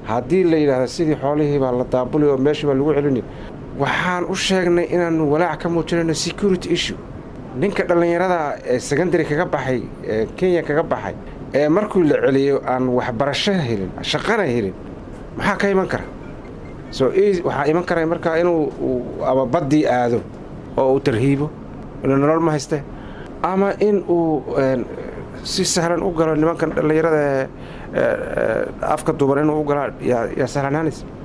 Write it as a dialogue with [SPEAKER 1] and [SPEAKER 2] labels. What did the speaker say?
[SPEAKER 1] haddii la yidhaahdo sidii xoolihii baa la daabuli oo meeshii baa lagu celini waxaan u sheegnay inaannu walaac ka muujinayno security issue ninka dhallinyarada ee secondary kaga baxay ee kenya kaga baxay ee markuu la celiyo aan waxbarasho helin shaqana helin maxaa ka iman kara so waxaa iman kara markaa inuu ama baddii aado oo uu tarhiibo inuu nolol ma hayste ama in uu si sahlan u galo nimankan dhallinyarada afka duuban inuu u gala yaa sahlanaanaysa